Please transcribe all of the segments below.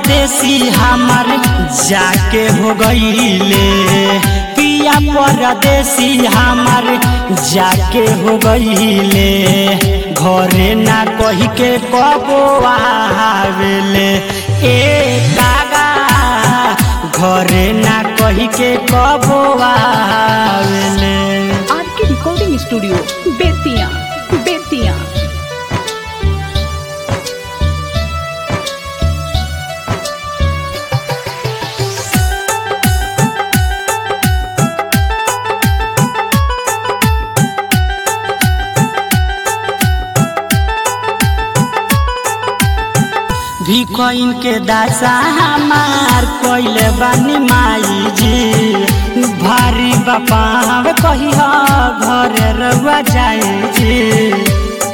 परदेसी हमर जाके हो गईले पिया परदेसी हमर जाके हो गईले घरे ना कही के कबो आवेले ए कागा घरे ना कही के कबो आवेले आर के रिकॉर्डिंग स्टूडियो बेतिया बेतिया भी कोइन के दासा हमार कोइले बानी माई जी भारी बापा कही घर रउआ जाए जी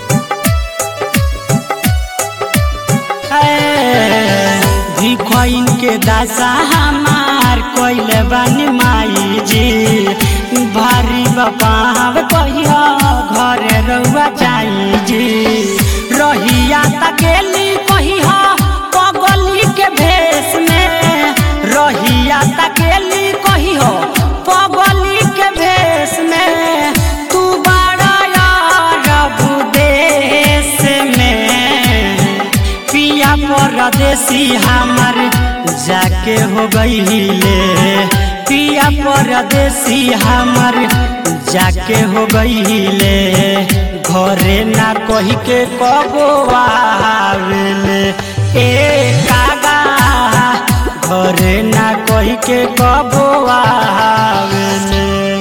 भी कोइन के दासा हमार कोइले बानी माई जी भारी बापा कही घर रउआ जाए जी रहिया तकेली कही पगली के भेष में रहिया तकेली कही हो पगली के भेष में तू बड़ा यार देश में पिया परदेसी हमर जाके हो गईले पिया परदेसी हमर जाके हो गईले घरे ना कही के कबो आवेले ए कागा घरे ना कही के कबो आवेले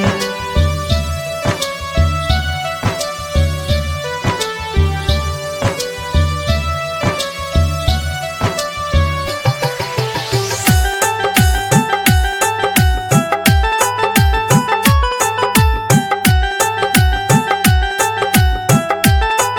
भूले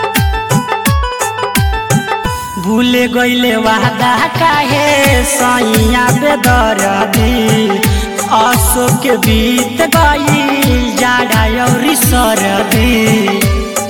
गईले वादा काहे सैया बेदरदी अशोक के बीत गई जाड़ा और सरदी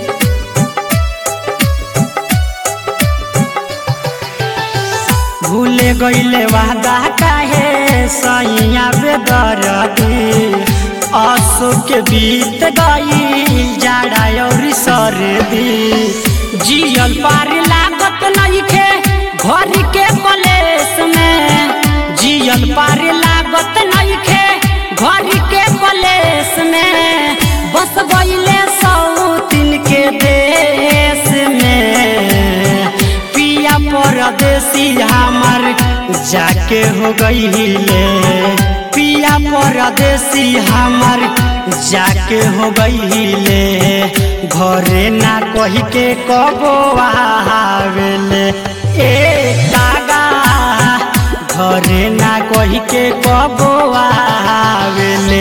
भूले गईले वादा काहे सैया बेदरदी अशोक के बीत गई जाड़ा और सरदी जियल पार लागत नइखे घर के कलेस में जियल पार लागत नइखे घर के कलेस में बस गईले सौतिन के देश में पिया परदेसी हमर जाके हो गईले पिया परदेसी हमर जाके हो गईले घरे ना कही के कबो आवेले ए कागा घरे ना कही के कबो आवेले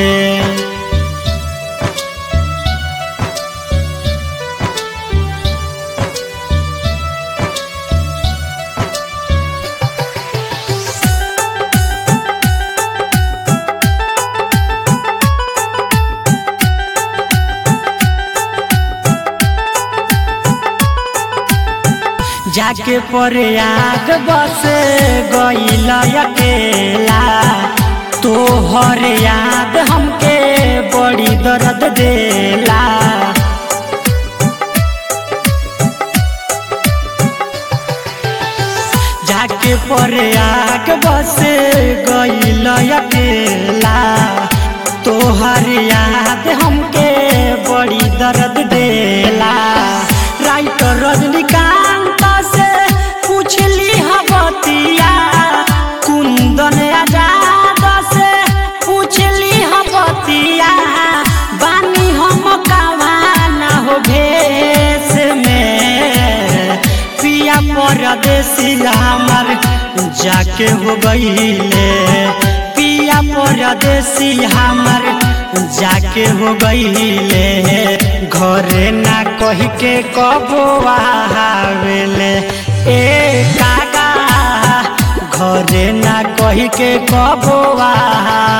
जाके परे आग बस गईल अकेला तोहर याद हमके बड़ी दर्द देला जाके परे आग बस गईल अकेला तोहर याद हमके बड़ी दर्द देला राइटर रजनीकांत से पूछली हबतिया कुंदन आजाद से पूछली हबतिया बानी हम कवाना हो भेष में पिया परदेसी हमर जाके हो गईले पिया परदेसी हमर जाके हो गईले घरे ना कही के कबो आवेले ए काका घरे ना कही के कबो आवेले